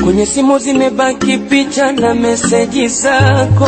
Kwenye simu zimebaki picha na meseji zako,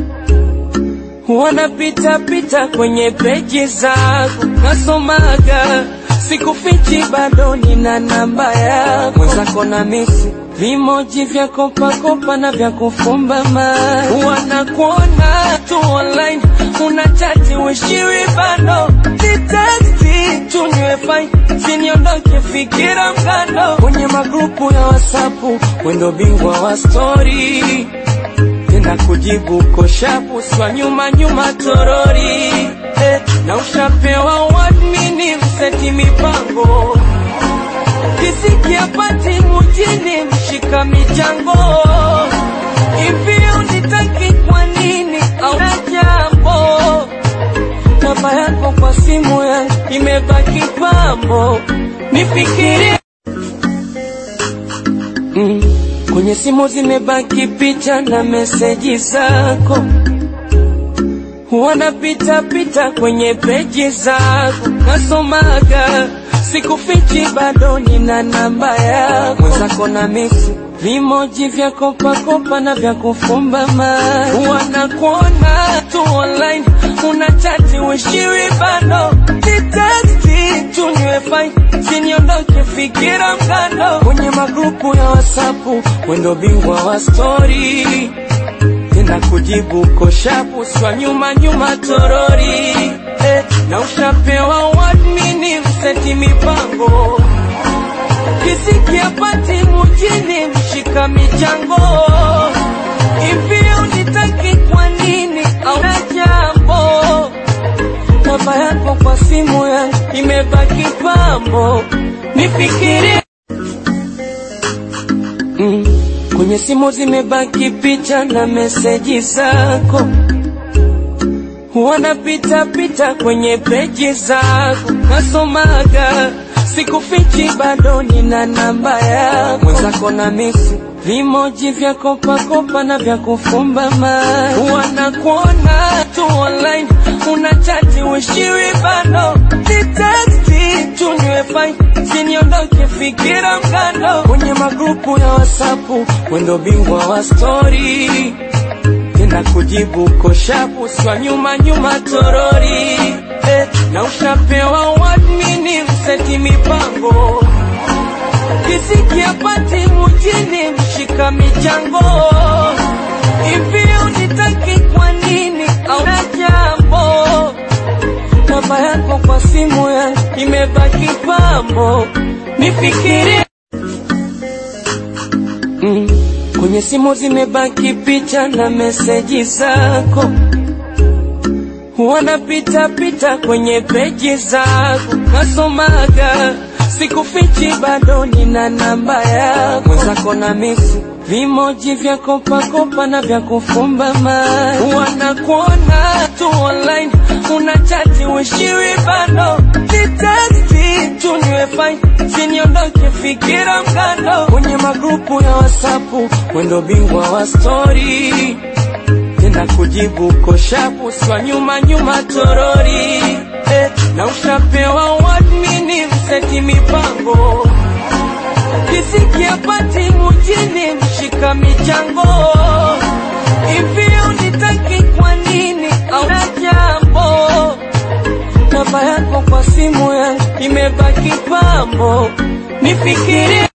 wanapita pita kwenye peji zako, nasomaga sikufichi, bado nina namba yako, mwenzako na misi vimoji vya kopakopa na vya kufumba mai, wanakuona tu online, una chati wishiwi bado sitaki tunywe fai siniondoke fikira mgando kwenye magrupu ya wasapu wendo bingwa wa stori tena kujibu koshapu swa nyuma nyuma torori eh, na ushapewa wadmini mseti mipango kisikia pati mujini mshika michango hivi unitaki kwa nini au na jambo namba yako kwa simu yangu imebaki pambo, nifikirie mm. Kwenye simu zimebaki picha na meseji zako, wanapita pita kwenye peji zako, nasomaga sikufichi, bado nina namba yako, mwenzako na misi vimoji vya kopakopa na vya kufumba mai, wanakuona tu online, una chati wishiwi bado sitaki tunywe fai siniondoke fikira mgando kwenye magrupu ya wasapu wendo bingwa wa stori tena kujibu koshapu swa nyuma nyuma torori eh, na ushapewa wadmini mseti mipango kisikia pati mujini mshika michango hivi unitaki kwa nini au na jambo namba yako kwa simu yangu imebaki pambo nifikirie mm. Kwenye simu zimebaki picha na meseji zako, wanapita pita kwenye peji zako, nasomaga sikufichi, bado nina namba yako, mwenzako na misi vimoji vya kopakopa na vya kufumba mai, wanakuona tu online, una chati wishiwi bado sitaki tunywe fai siniondoke fikira mgando kwenye magrupu ya wasapu wendo bingwa wa stori tena kujibu koshapu swa nyuma nyuma torori eh, na ushapewa wadmini mseti mipango kisikia pati mujini mshika michango hivi unitaki kwa nini au na jambo namba yako kwa simu yangu imebaki pambo nifikirie mm. Kwenye simu zimebaki picha na meseji zako, wanapita pita kwenye peji zako, nasomaga sikufichi, bado nina namba yako, mwenzako na misi vimoji vya kopakopa na vya kufumba mai, wanakuona tu online, una chati wishiwi bado sitaki tunywe fai siniondoke fikira mgando kwenye magrupu ya wasapu wendo bingwa wa stori tena kujibu koshapu swa nyuma nyuma torori eh, na ushapewa wadmini mseti mipango kisikia pati mujini mshika michango hivi unitaki kwa nini au na jambo namba yako kwa simu yangu imebaki pambo nifikirie